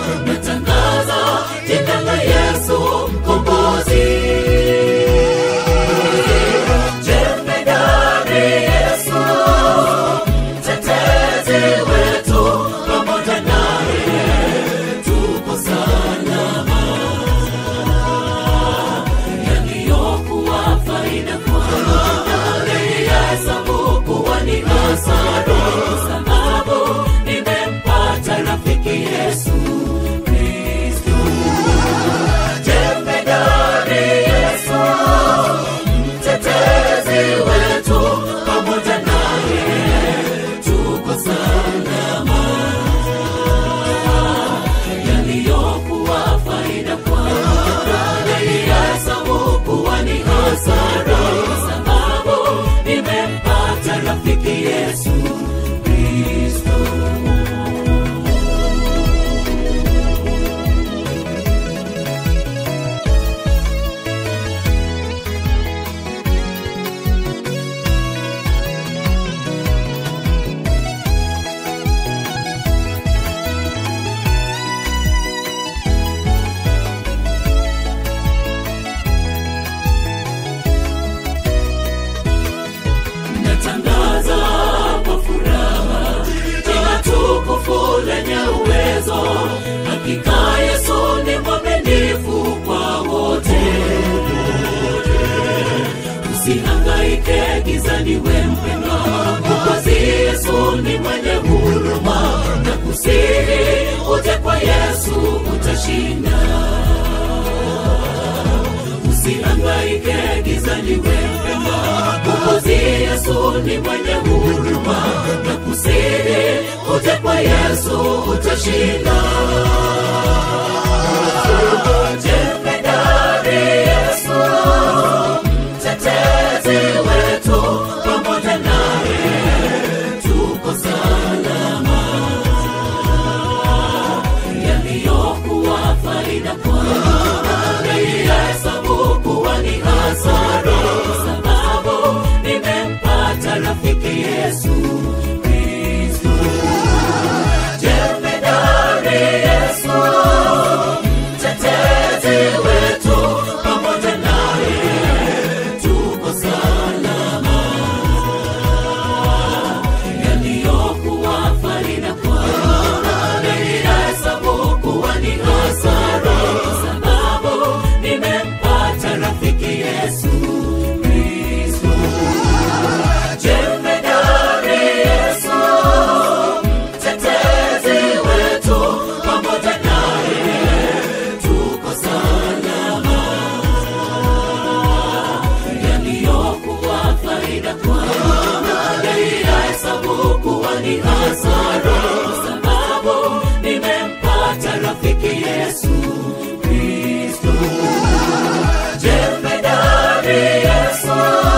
natangaza jina la Yesu mkombozi. Jemedari Yesu, mtetezi wetu, pamoja naye tuko salama. Yaliyokuwa faida kwangu nalihesabu kuwa ni hasara, kwa sababu nimempata rafiki Yesu Kristo. Jemedari Yesu, mtetezi wetu, pamoja naye tuko salama. Yaliyokuwa faida kwangu nalihesabu kuwa ni hasara, kwa sababu nimempata rafiki Yesu Kristo. natangaza kwa furaha jina tukufu lenye uwezo. Hakika Yesu ni mwaminifu kwa wote. Usihangaike gizani, we mpendwa, Mwokozi Yesu ni mwenye huruma, na kusihi uje kwa Yesu utashinda usihangaike gizani wempema ukozi yesu ni mwenye huruma na kusihi uje kwa yesu utashinda jemedari yesu mtetezi wetu pamoja naye tuko salama yaliyokuwa faida kwangu naihesabu kuwa ni hasara, kwa sababu nimempata rafiki Yesu Kristo. Jemedari Yesu, mtetezi wetu, pamoja naye tuko salama. Yaliyokuwa faida kwangu naihesabu kuwa ni hasara, kwa sababu nimempata rafiki Yesu Kristo. Jemedari Yesu, mtetezi wetu, pamoja naye tuko salama. Yaliyokuwa faida kwangu naihesabu kuwa ni hasara, kwa sababu nimempata rafiki Yesu Kristo. Jemedari Yesu,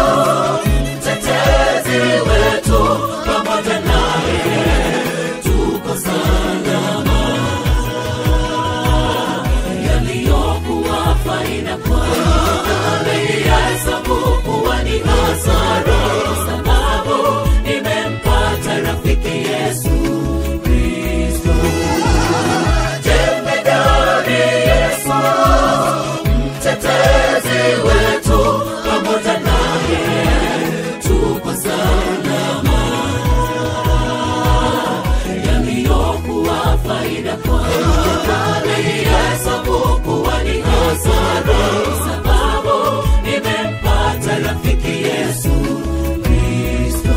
mtetezi wetu, pamoja naye tuko salama. Yaliyokuwa faida kwangu naihesabu kuwa ni hasara, kwa sababu nimempata rafiki Yesu Kristo. Jemedari Yesu, mtetezi wetu, pamoja naye tuko salama. Yaliyokuwa faida kwangu naihesabu kuwa ni hasara, kwa sababu nimempata rafiki Yesu Kristo.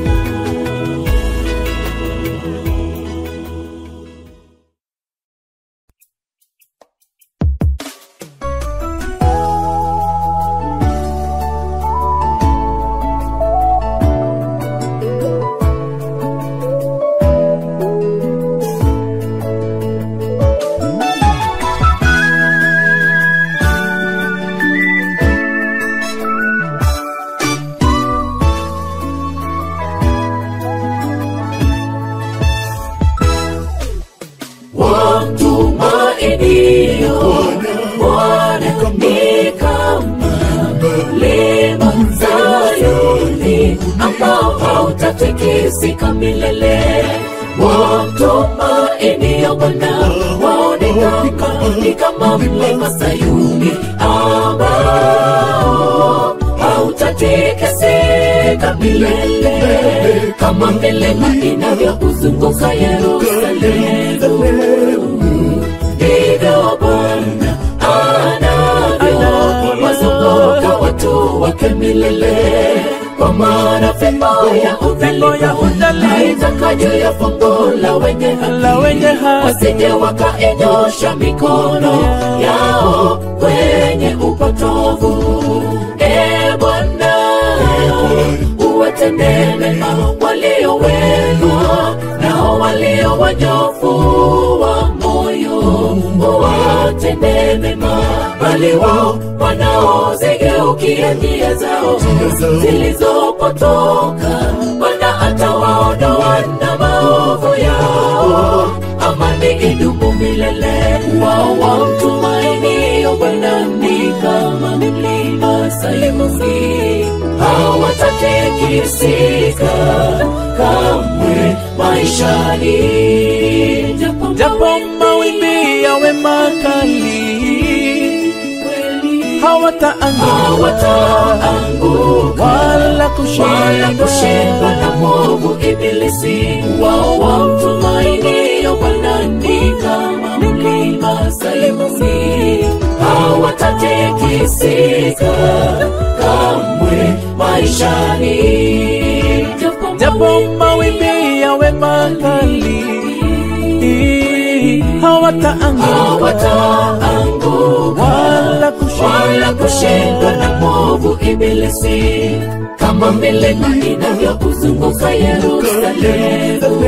wamtumainio Bwana ni kama mlima Sayuni ambao hautatikisika milele. Wamtumainio Bwana waone kuinuka ni kama mlima Sayuni ambao hautatikisika milele kama milima inavyokuzunguka Yerusalemu ndivyo Bwana anavyo wazunguka watu wake milele kwa maana fimbo ya udhalimu haitaka juu ya fumbo la wenye haki wasije wakaenyosha mikono yao kwenye upotovu e Bwana uwatendee mema walio wema nao walio wanyofu wa moyo uwatendee mema bali wao wanaozigeukia njia zao zilizopotoka Bwana atawaondoa na maovu yao amani idumu milele wao wamtumainio Bwana ni kama mlima Sayuni hawatatikisika kamwe maishani japo mawimbi yawe makali hawataanguka hawataanguka wala kushindwa wala kushindwa na mwovu ibilisi wao wamtumainio Bwana ni kama mlima Sayuni hawatatikisika kamwe maishani japo mawimbi yawe makali hawataanguka hawataanguka wala kushindwa wala kushindwa na mwovu ibilisi kama milima inavyokuzunguka Yerusalemu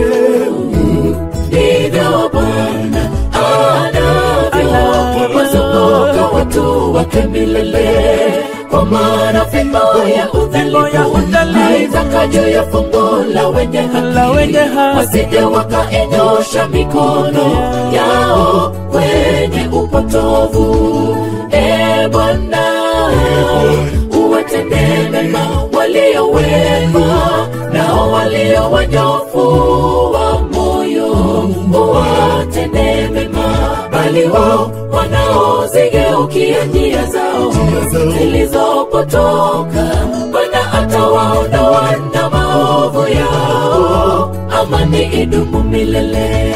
ndivyo Bwana anavyo wazunguka watu wake milele kwa maana fimbo ya udhalimu haitaka juu ya fumbo la wenye la wenye haki haki wasije wakaenyosha mikono yao kwenye upotovu e Bwana uwatendee mema walio wema nao walio wanyofu wa moyo uwatendee mema bali wao wanaozigeukia njia zao zilizopotoka Bwana atawaondoa na maovu yao amani idumu milele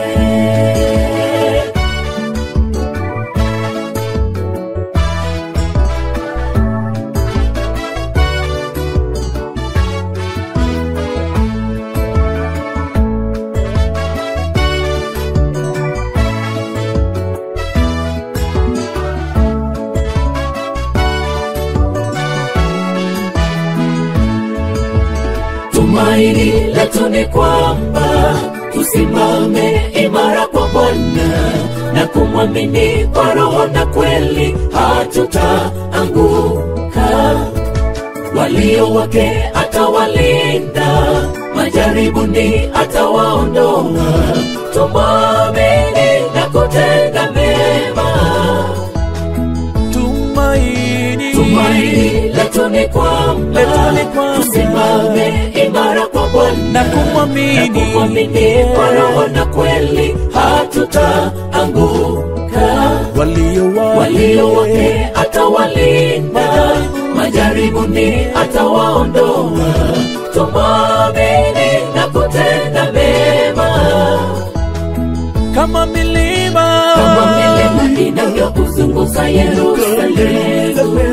tumaini letu ni kwamba tusimame imara kwa Bwana na kumwamini kwa roho na kweli, hatutaanguka. Walio wake atawalinda, majaribuni atawaondoa. Tumwamini na kutenda mema tumaini tumaini letu ni kwamba Letu ni kwamba tusimame imara kwa Bwana na kumwamini na kumwamini kwa roho na kweli, hatutaanguka. walio Walio wake atawalinda, majaribuni atawaondoa. Tumwamini na kutenda mema kama milima kama milima inavyokuzunguka Yerusalemu,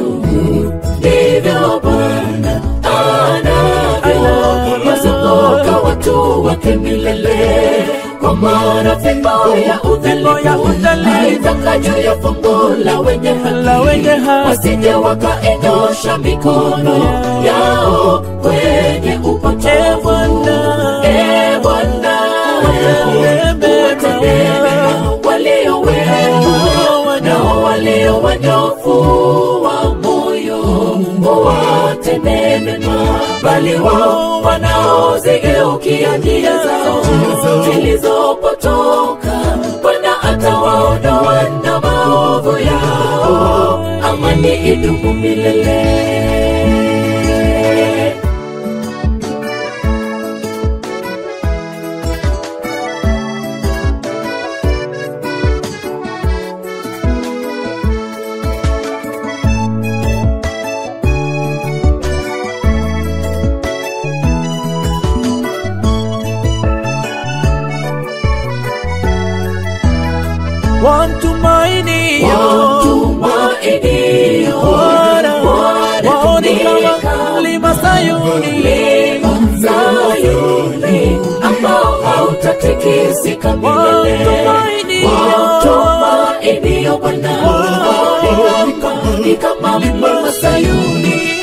ndivyo Bwana anavyo wazunguka watu wake milele. Kwa maana fimbo ya udhalimu haitaka juu ya fumbo la wenye la haki, wenye haki wasije wakaenyosha mikono yao kwenye E upotevu. Bwana, E Bwana, uwatendee mema walio wema nao walio wanyofu wa moyo uwatendee mema, bali wao wanaozigeukia njia zao zilizopotoka, Bwana atawaondoa na maovu yao, amani idumu milele. kama mlima Sayuni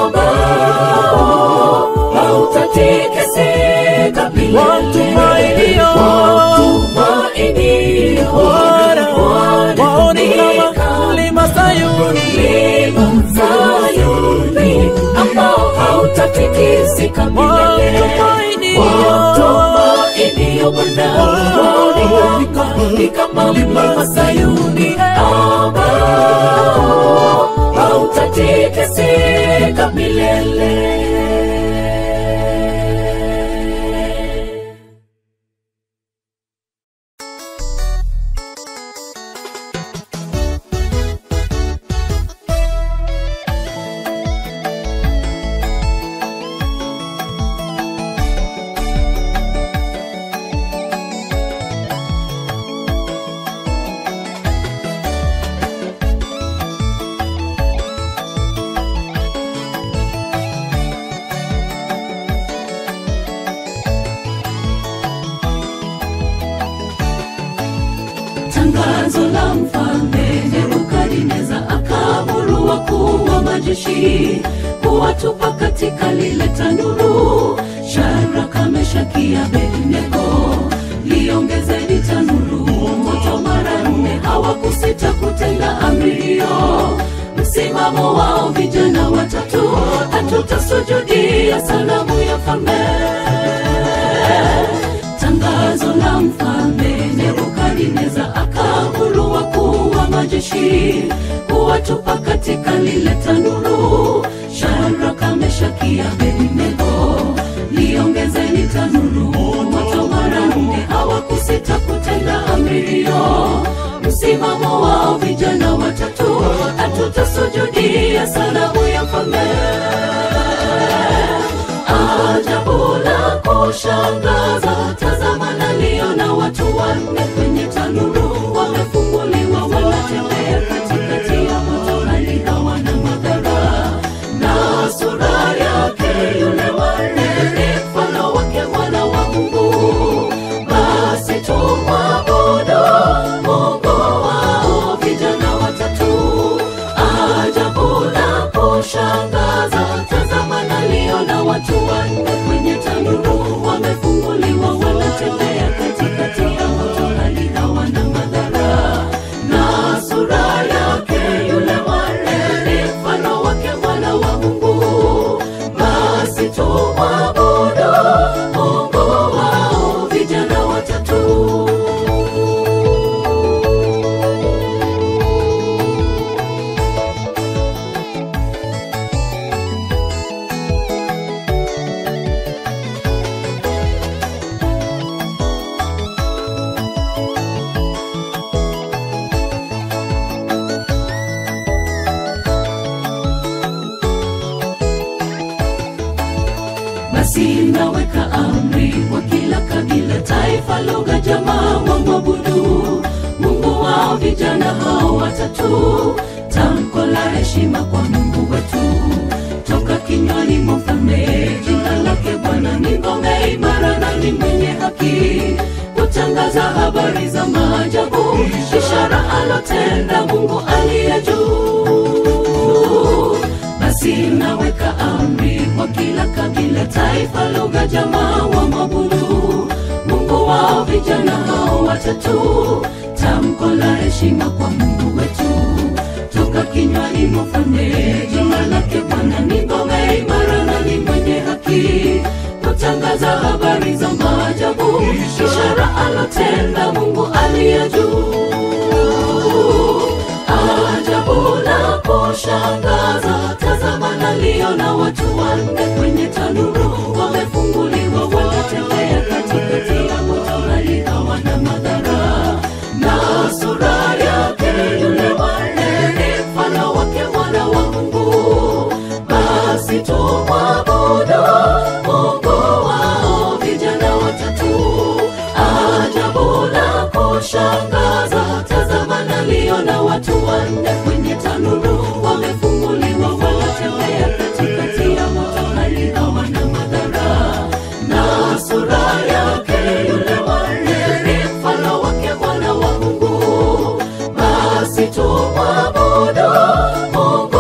ambao hautatikisika milele. Watumainio. Watumainio. Bwana, Bwana waone ni kama mlima Sayuni. mlima Sayuni ambao hautatikisika milele. Watumainio. Watumainio Bwana, waone kama ni kama mlima Sayuni ambao hautatikisika milele. tangazo la mfalme nebukadineza akaamuru wakuu wa majeshi kuwatupa katika lile tanuru sharaka meshaki abednego liongezeni tanuru moto mara nne hawakusita kutenda amri hiyo msimamo wao vijana watatu hatutasujudia sanamu ya falme tangazo la mfalme nebukadineza akaamuru wakuu wa majeshi kuwatupa katika lile tanuru sharaka meshaki abednego liongezeni tanuru moto mara nne hawakusita kutenda amri hiyo msimamo wao vijana watatu hatutasujudia sanamu ya mfalme ajabu la kushangaza tazama naliona watu wanne kwenye tanuru wamefunguliwa wanatembea katikati ya moto hali hawana madhara na sura yake yule wanne ni mfano wake mwana wa mungu basi tumwabudu mungu wao vijana watatu ajabu la kushangaza tazama naliona watu wanne kwenye tanuru wamefunguliwa wanatembea katikati ya moto hali hawana madhara na sura yake yule wanne ni mfano wake mwana wa mungu basi tumwabudu mungu wao vijana watatu basi naweka amri kwa kila kabila taifa lugha jamaa wa mwabudu mungu wao vijana hao watatu tamko la heshima kwa mungu wetu toka kinywani mwa mfalme jina lake bwana ni ngome imara na ni mwenye haki kutangaza habari za maajabu ishara alotenda mungu aliye juu basi naweka amri kwa kila kabila taifa lugha jamaa wa mabudu mungu wao vijana hao watatu tamko la heshima kwa mungu wetu toka kinywani mwa mfalme jina lake bwana ni ngome imara na ni mwenye haki kutangaza habari za maajabu ishara alotenda mungu aliye juu ajabu la kushangaza tazama naliona watu wanne kwenye tanuru wamefunguliwa wanatembea katikati ya moto hali hawana madhara na sura yake yule wanne ni mfano wake mwana wa mungu basi tumwabudu mungu wao vijana watatu ajabu la kushangaza tazama naliona watu wanne kwenye tanuru wamefunguliwa wanatembea katikati ya moto hali hawana madhara na sura yake yule wanne ni mfano wake mwana wa mungu basi tumwabudu mungu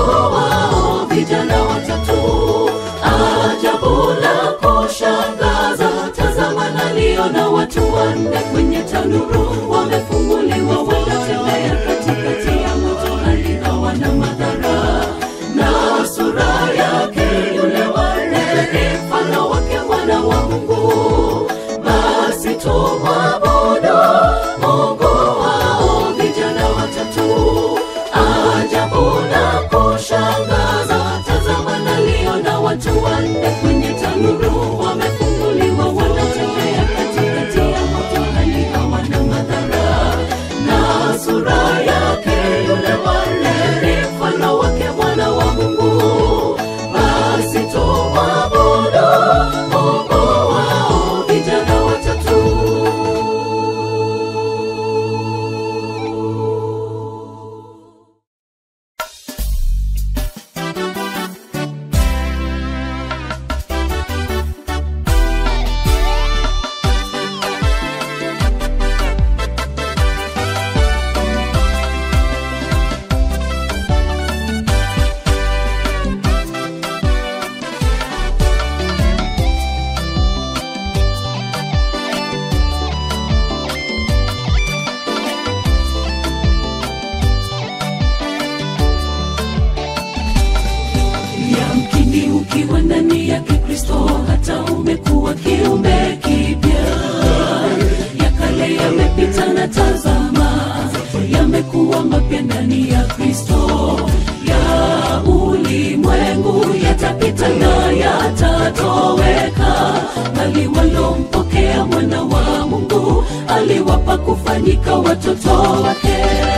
tazama yamekuwa mapya ndani ya kristo ya ulimwengu yatapita na yatatoweka bali walompokea mwana wa mungu aliwapa kufanyika watoto wake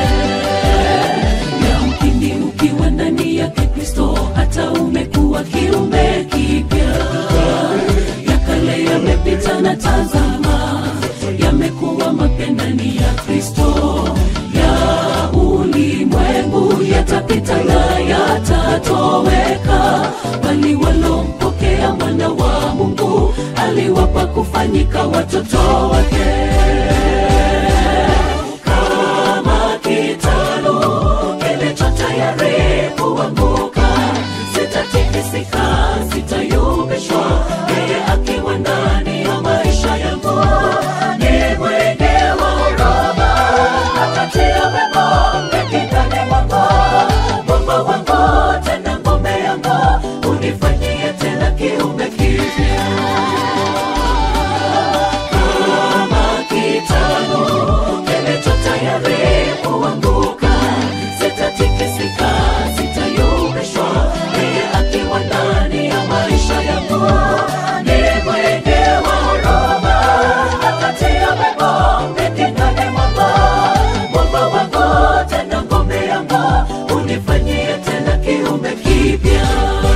yamkini ukiwa ndani yake kristo hata umekuwa kiumbe kipya ya kale yamepita na tazama yamekuwa mapya ndani ya kristo ya ulimwengu yatapita na yatatoweka bali walompokea mwana wa mungu aliwapa kufanyika watoto wake kama kitalu kilicho tayari kuanguka sitatikisika sitayumbishwa yeye akiwa ndani ya maisha yangu ni mwenge wa huruma atatia wema mekindani mwangu mwamba wangu tena ngome yangu unifanyie tena kiumbe kipya kama kitalu kilicho tayari kuanguka sitatikisika sitayumbishwa yeye akiwa ndani ya maisha yangu ni mwenge wa huruma atatia wema mekindani mwangu mwamba wangu tena ngome yangu unifanyie tena kiumbe kipya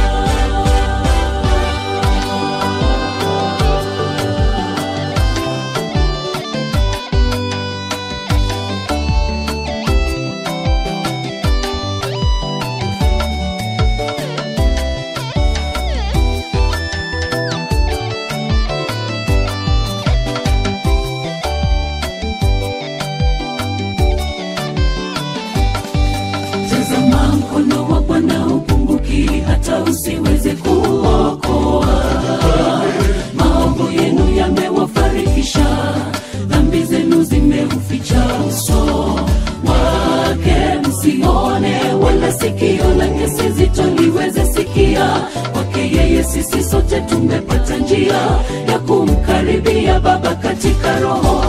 tazama mkono wa bwana upunguki hata usiweze kuokoa maovu yenu yamewafarikisha dhambi zenu zimeuficha uso wake msione wala sikio lake si zito liweze sikia kwake yeye sisi sote tumepata njia ya kumkaribia baba katika roho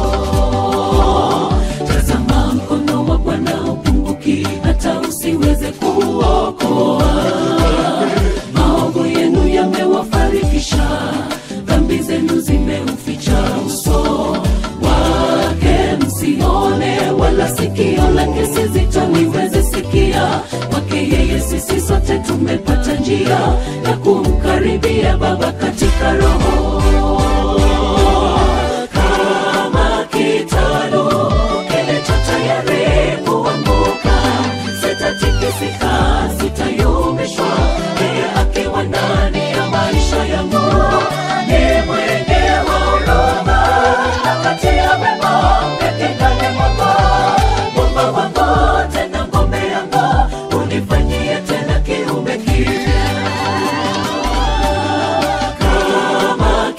tazama mkono wa bwana upunguki hata usiweze kuokoa maovu yenu yamewafarikisha dhambi zenu zimeuficha uso wake msione wala sikio lake si zito liweze sikia kwake yeye sisi sote tumepata njia ya kumkaribia baba katika roho kama kitalu kilicho tayari kuanguka sitatikisika sitayumbishwa yeye akiwa ndani ya maisha yangu ni mwenge wa huruma akatia wema mekindani mwangu mwamba wangu tena ngome yangu unifanyie tena kiumbe kipya kama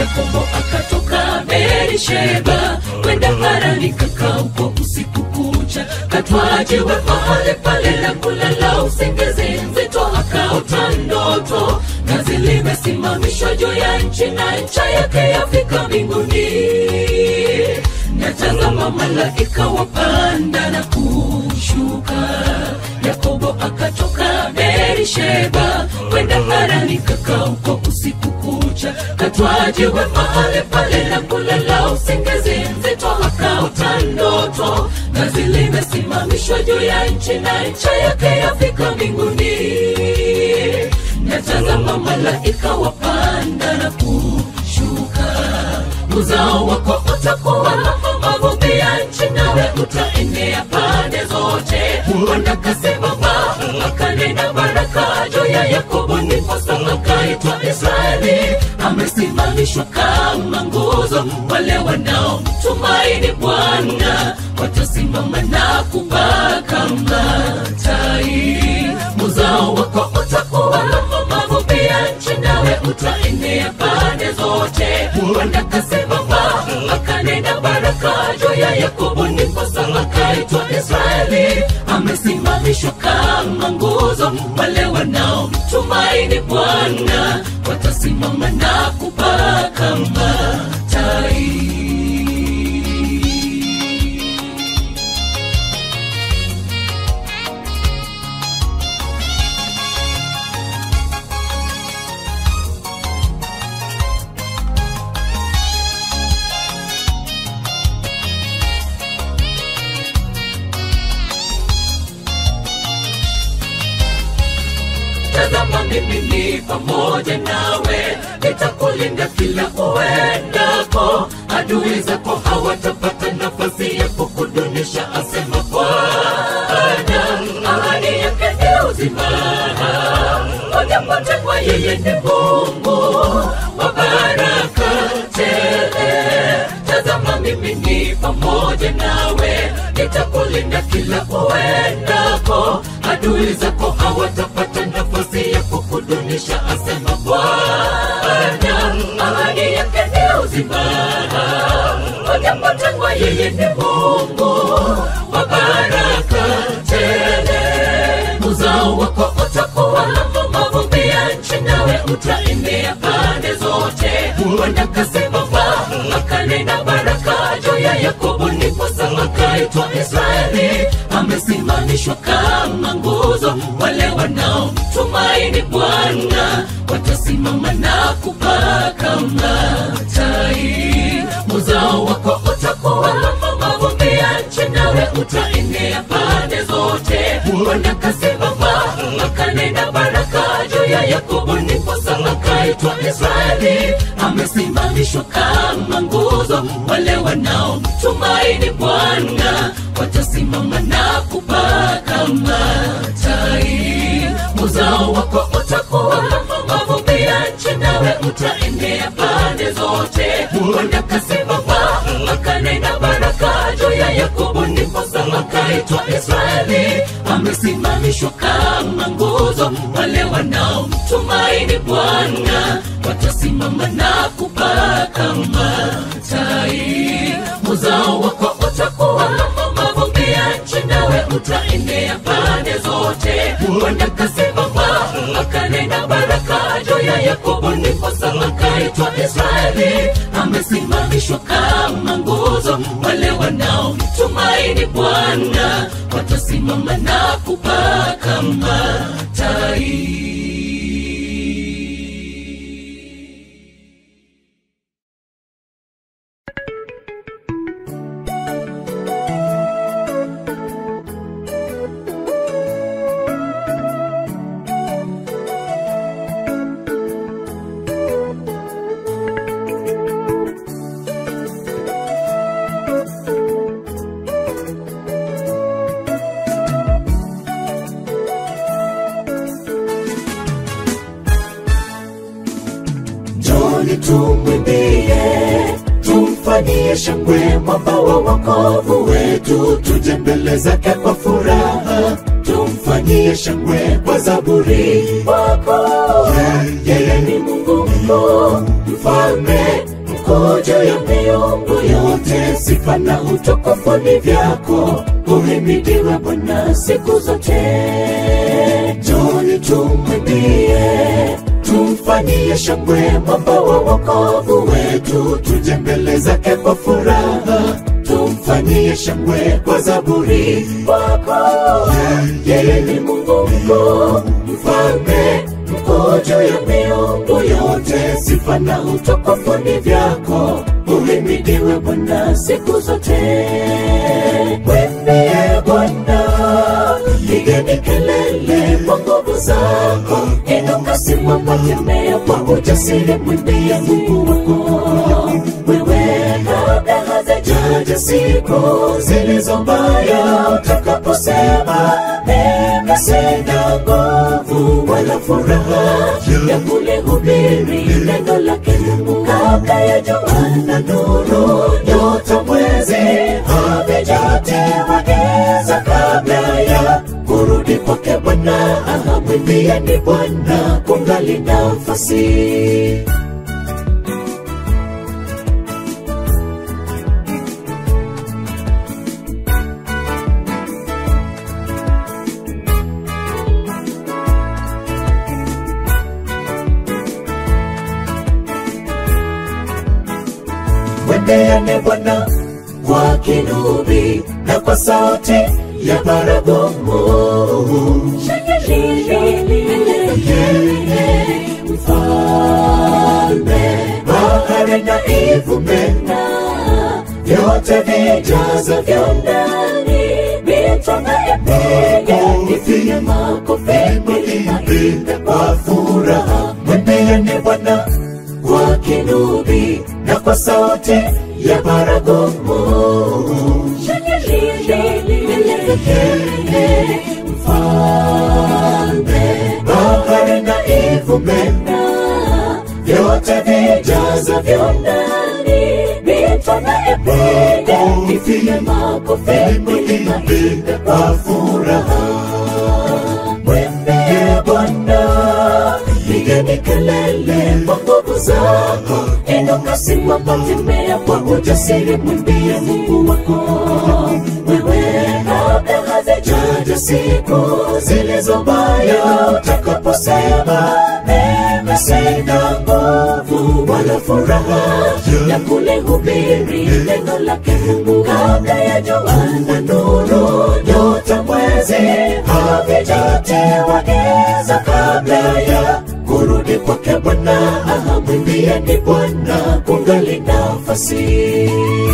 yakobo akatoka berisheba kwenda harani kakauko usiku kucha katwajiwe mahali pale na kulala usingizi nzito akaota ndoto gazi limesimamishwa juu ya nchi na ncha yake yafika mbinguni natazama malaika wapanda na kushuka yakobo akatoka berisheba kwenda harani kakauko usiku kucha katwajiwe mahali pale na kulala usingizi nzito akaota ndoto gazi limesimamishwa juu ya nchi na ncha yake yafika mbinguni natazama malaika wapanda na kushuka uzao wako utakuwa mavumbi ya nchi nawe utaenea pande zote bwana kasimama akanena baraka juu ya yakobo ndiposa akaitwa israeli amesimamishwa kama nguzo wale wanaomtumaini bwana watasimama na kupaa kama tai uzao wako utakuwa mavumbi ya nchi nawe utaenea pande zote bwana kasimama akanena baraka juu ya yakobo ndiposa akaitwa israeli amesimamishwa kama nguzo wale wanaomtumaini bwana watasimama na kupaa kama tai tazama mimi ni pamoja nawe nitakulinda kila uendako adui zako hawatapata nafasi ya kukudunisha asema bwana ahadi yake ni uzima wajapotengwa yeye ni mungu wa baraka tele tazama mimi ni pamoja nawe nitakulinda kila uendako adui zako hawatapata nafasi ya kukudunisha asema bwana ahadi yake ni uzima wajapotengwa yeye ni mungu wa baraka tele uzao wako utakuwa mavumbi ya nchi nawe utaendea pande zote bwana kasimama akanena baraka juu ya yakobo ndiposa akaitwa israeli amesimamishwa kama nguzo wale wanaomtumaini bwana watasimama na kupaa kama tai uzao wako utakuwa mavumbi ya nchi nawe utaenea pande zote bwana kasimama akanena baraka juu ya yakobo ndiposa akaitwa israeli amesimamishwa kama nguzo wale wanaomtumaini bwana watasimama na kupaa kama tai uzao wako utakuwa mavumbi ya nchi nawe utaendea pande zote bwana kasimama akanena baraka juu ya yakobo ndiposa akaitwa israeli amesimamishwa kama nguzo wale wanaomtumaini bwana watasimama na kupaa kama tai uzao wako utakuwa mavumbi ya nchi nawe utaendea pande zote bwana kasimama akanena baraka juu ya yakobo ndiposa akaitwa israeli amesimamishwa kama nguzo wale wanaomtumaini bwana watasimama na kupaa kama tai njoni tumwimbie tumfanyie shangwe mwamba wa wokovu wetu tuje mbele zake kwa furaha tumfanyie shangwe kwa zaburi wako yeye ni mungu mkuu mfalme mkuu juu ya miungu yote, sifa na utukufu ni vyako. Uhimidiwe Bwana siku zote. Njoni tumwimbie, tumfanyie shangwe mwamba wa wokovu wetu, tuje mbele zake kwa furaha, tumfanyie shangwe kwa zaburi wako. Yeye ni Mungu mkuu, mfalme mkuu juu ya miungu yote, sifa na utukufu ni vyako. Uhimidiwe Bwana siku zote. Mwimbie Bwana, pigeni kelele kwa nguvu zako, inuka, simama, tembea kwa ujasiri, mwimbie Mungu wako. Wewe kabla hazijaja siku zilizo mbaya, utakaposema mimi sina nguvu wala furaha ya kulihubiri neno lake Mungu, kabla ya jua na nuru, nyota, mwezi havijatiwa giza, kabla ya kurudi kwake Bwana, ahamwimbieni Bwana kungali nafasi. Mwendeane Bwana kwa kinubi na kwa sauti ya baragumu. Mfalme, bahari na ivume vyote vijazavyo ndani, mito na ipige ipige makofi, milima ipe kwa furaha. Mwendeane Bwana kwa kinubi na kwa sauti ya baragumu. Mfalme, bahari na ivume vyote vijazavyo ndani, mito na ipige ipige makofi, milima ipe kwa furaha. Mwimbie Bwana, pigeni kelele kwa nguvu zako, inuka, simama, tembea kwa ujasiri, mwimbie Mungu wako. Wewe kabla hazijaja siku zilizo mbaya, utakaposema mimi sina nguvu wala furaha ya kulihubiri neno lake Mungu, kabla ya jua na nuru, nyota, mwezi havijatiwa giza, kabla ya kurudi kwake Bwana, ahamwimbieni Bwana kungali nafasi.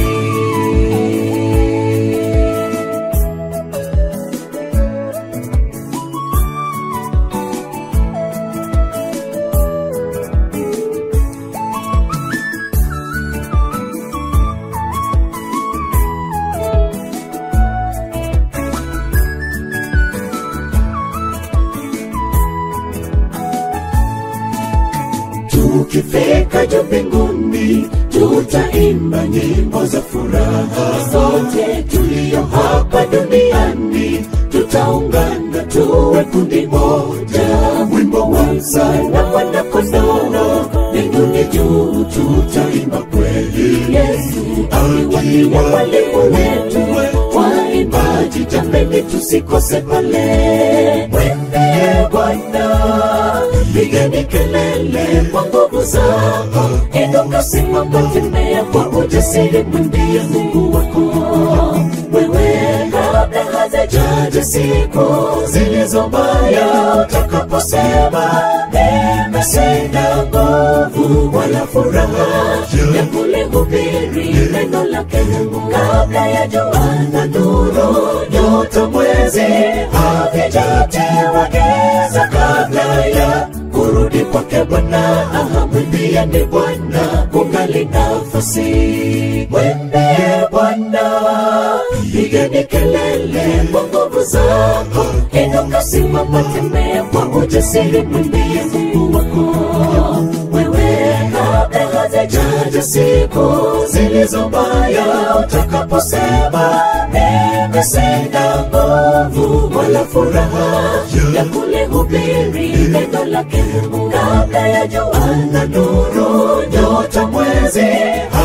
Tukifika juu mbinguni, tutaimba nyimbo za furaha. Sote tulio hapa duniani tutaungana, tuwe kundi moja. Wimbo wa msana wana kondoo, mbinguni juu tutaimba kweli. Yesu akiwa mwalimu wetu, waimbaji jameni, tusikose pale. Mwendee Bwana pigeni kelele kwa nguvu zako, inuka, simama, tembea kwa ujasiri, mwimbie Mungu wako. Wewe kabla hazijaja siku zilizo mbaya, utakaposema mimi sina nguvu wala furaha ya kulihubiri neno lake Mungu, kabla ya jua na nuru, nyota, mwezi havijatiwa giza, kabla ya kurudi kwake Bwana, ahamwimbieni Bwana kungali nafasi. Mwimbie Bwana, pigeni kelele kwa nguvu zako, inuka, simama, tembea kwa ujasiri, mwimbie Mungu wako. Wewe kabla hazijaja siku zilizo mbaya, utakaposema mimi sina nguvu wala furaha ya kulihubiri neno lake Mungu, kabla ya jua na nuru, nyota, mwezi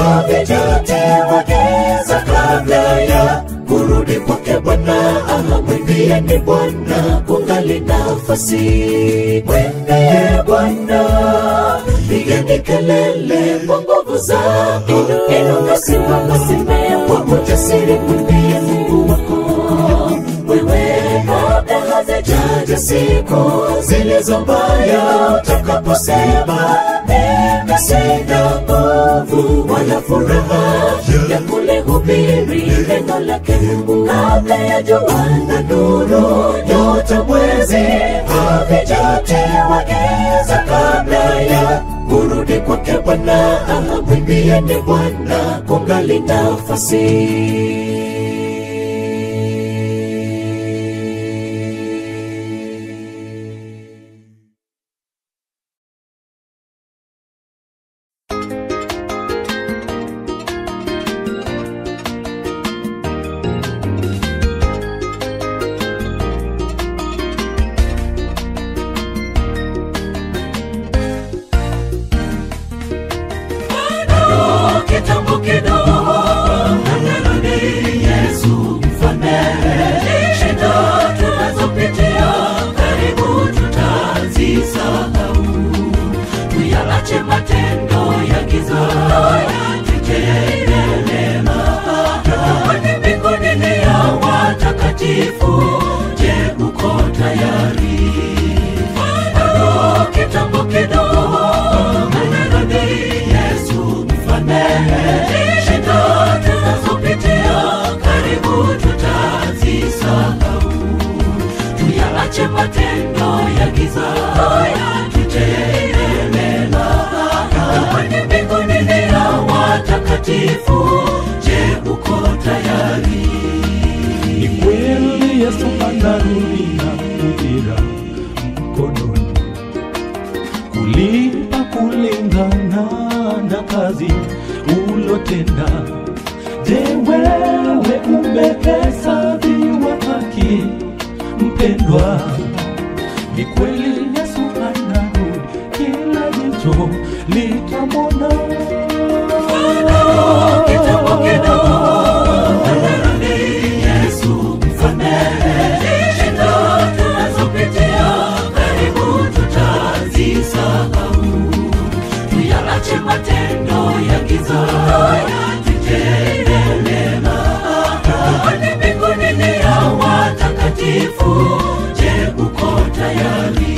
mwimbieni Bwana kungali nafasi, mwimbieni Bwana, pigeni kelele kwa nguvu zako, inuka, simama, simama kwa ujasiri, mwambie Mungu wako wewe kabla hazijaja siku zilizo mbaya, utakaposema mimi sina nguvu wala furaha ya kulihubiri neno lake Mungu, kabla ya jua na nuru, nyota, mwezi havijatiwa giza, kabla ya kurudi kwake Bwana, mwimbieni Bwana kungali nafasi. kitambo kidogo anarudi Yesu mfalme. Shida tunazopitia karibu tutazisahau, tuyaache matendo ya giza, tujee neema. Kwani mbinguni ni ya watakatifu. Je, uko tayari? Bado kitambo kidogo anarudi Yesu mfalme. Shida tunazopitia karibu tutazisahau, tuyaache matendo ya giza, tutende mema. Kwani mbinguni ni ya watakatifu. Je, uko tayari? Ni kweli Yesu anarudi na mpira mkononi kulipa kulingana na kazi ulotenda. Je, wewe umehesabiwa haki mpendwa? Ni kweli Yesu anarudi, kila jicho litamwona. Kitambo kidogo anarudi Yesu mfalme. Shida tunazopitia karibu tutazisahau, tuyaache matendo ya giza, tutende mema. Kwani mbinguni ni ya watakatifu. Je, uko tayari?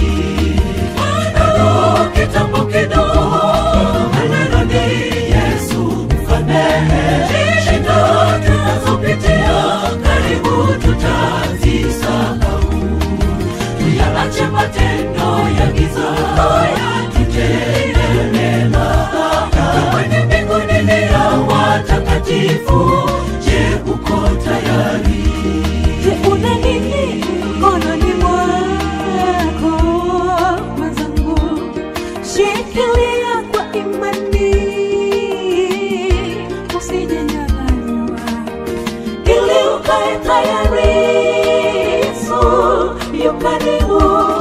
Bado kitambo kidogo anarudi Yesu mfalme. Shida tunazopitia karibu tutazisahau, tuyaache matendo ya giza, tutende mema. Kwani mbinguni ni ya watakatifu. Je, uko tayari? Je, una nini mkononi mwako mwenzangu? Shikilia kwa imani, usijenyang'anywa, ili ukae tayari. Yesu yu karibu,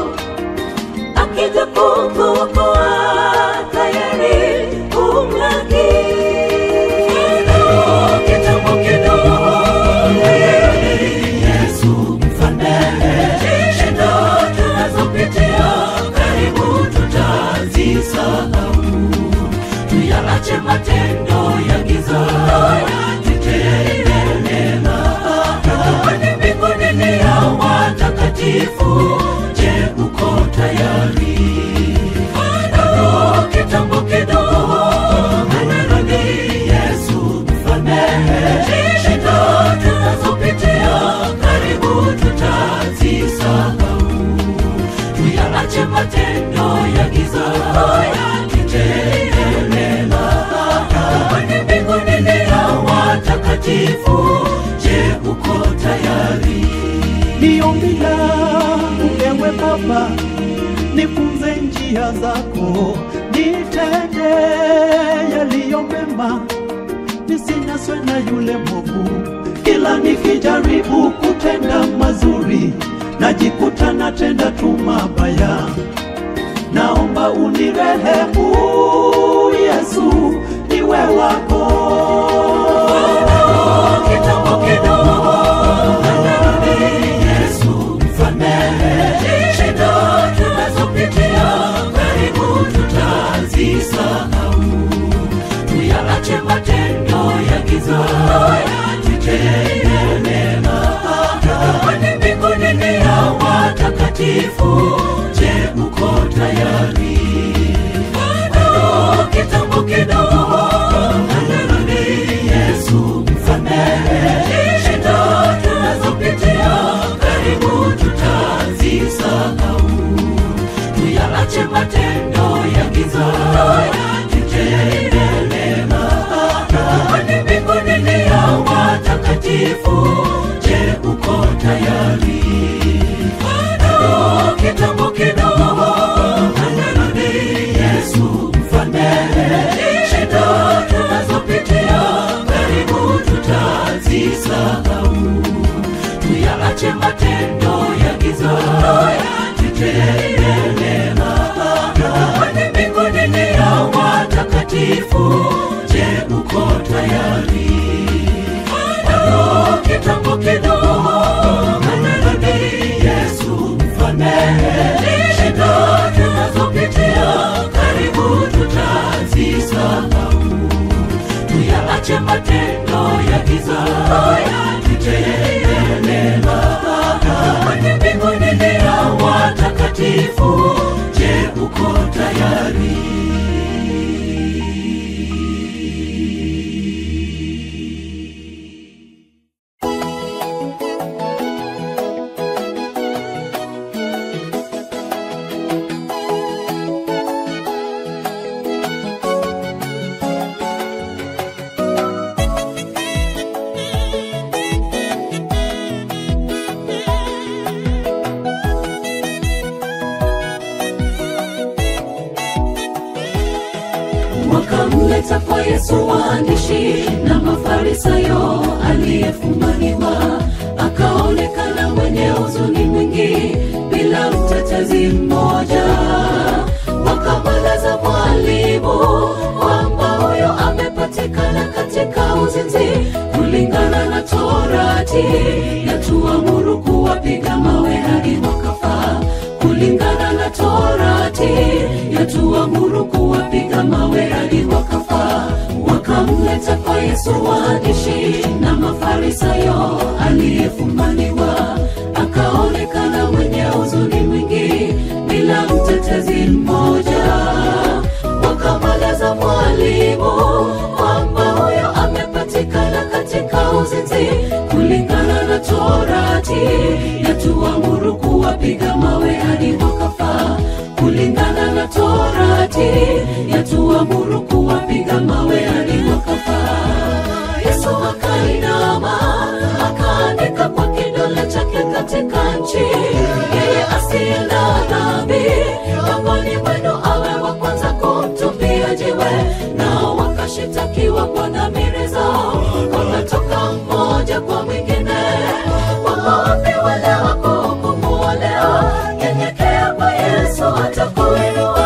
akija kukuokoa, tayari umlaki. Kitambo kidogo Yesu mfalme. Shida tunazopitia karibu tutazisahau, tuyaache matendo ya giza, tutende mema. Kwani mbinguni ni ya watakatifu. Je, uko tayari? Bado kitambo kidogo anarudi Yesu mfalme. Shida tunazopitia karibu tutazisahau, tuyaache matendo ya giza, tutende mema. Kwani mbinguni ni ya watakatifu. Je, uko tayari? Ni ombi langu ewe Baba, nifunze njia zako, nitende yaliyo mema, nisinaswe na yule mwovu. Kila nikijaribu kutenda mazuri, najikuta natenda tu mabaya. Naomba unirehemu Yesu, niwe wako. Kitambo kidogo anarudi Yesu matendo ya giza tutende mema kwani mbinguni ni ya watakatifu je uko tayari bado kitambo kidogo anarudi yesu msamehe shida tunazopitia karibu tutazisahau tuyaache matendo ya giza tutende mema kwani mbinguni ni ya watakatifu je uko tayari bado kitambo kidogo anarudi yesu msamehe shida tunazopitia karibu tutazisahau tuyaache matendo ya giza tutende mema kwani mbinguni ni ya watakatifu je uko tayari bado kitambo kidogo anarudi yesu msamehe shida tunazopitia karibu tutazisahau tuyaache matendo ya giza tutende mema kwani mbinguni ni ya watakatifu je uko tayari wakamleta kwa yesu waandishi na mafarisayo aliyefumaniwa akaonekana mwenye huzuni mwingi bila mtetezi mmoja wakamweleza mwalimu kwamba huyo amepatikana katika uzinzi kulingana na torati yatuamuru kuwapiga mawe hadi wakafa kulingana na torati yatuamuru kuwapiga mawe hadi wakafa wakamleta kwa yesu waandishi na mafarisayo aliyefumaniwa akaonekana mwenye huzuni mwingi bila mtetezi mmoja wakamweleza mwalimu kwamba huyo amepatikana katika uzinzi kulingana na torati yatuamuru kuwapiga mawe hadi wakafa kulingana na torati yatuamuru kuwapiga mawe hadi wakafa yesu akainama akaandika kwa kidole chake katika nchi yeye asiye na dhambi miongoni mwenu awe wa kwanza kumtupia jiwe nao wakashitakiwa kwa dhamiri zao wakatoka mmoja kwa mwingine wako wapi wale wako kumuolea nyenyekea kwa yesu atakuinua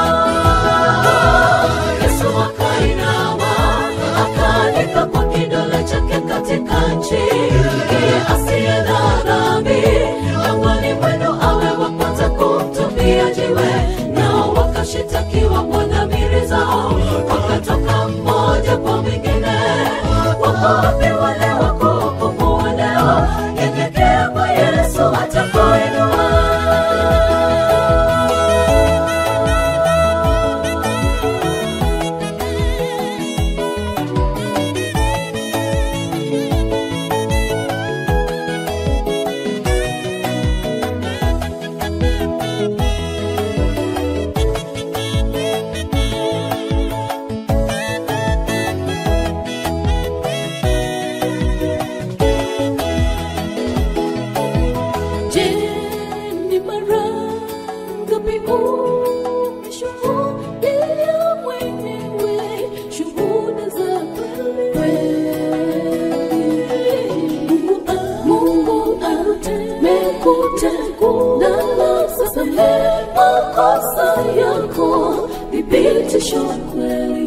yesu akainama akaandika kwa kidole chake katika nchi yeye asiye na dhambi miongoni mwenu awe wa kwanza kumtupia jiwe nao wakashitakiwa kwa dhamiri zao wakatoka mmoja kwa mwingine wako wapi wale wako kumuolea nyenyekea kwa yesu atakuinua Je, ni mara ngapi umeshuhudia mwenyewe shuhuda za kweli? Mungu amekutegua na samehe makosa yako, thibitisho kweli.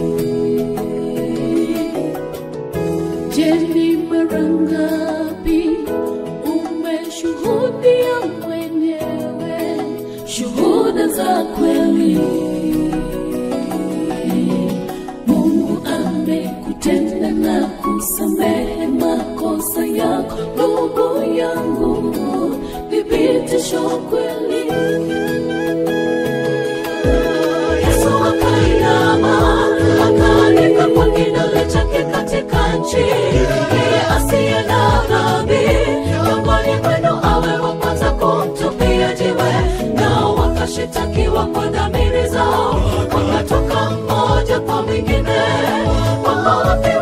Je, ni mara ngapi umeshuhudia mwenyewe shuhuda za kweli? Mungu ame kutenda na kusamehe makosa yako ndugu yangu thibitisho kweli Yesu akainama akaandika kwa kidole chake katika nchi, yeye asiye na dhambi miongoni mwenu awe wa kwanza kumtupia jiwe. Nao wakashitakiwa kwa dhamiri zao, wakatoka mmoja kwa mwingine, kwamba wapi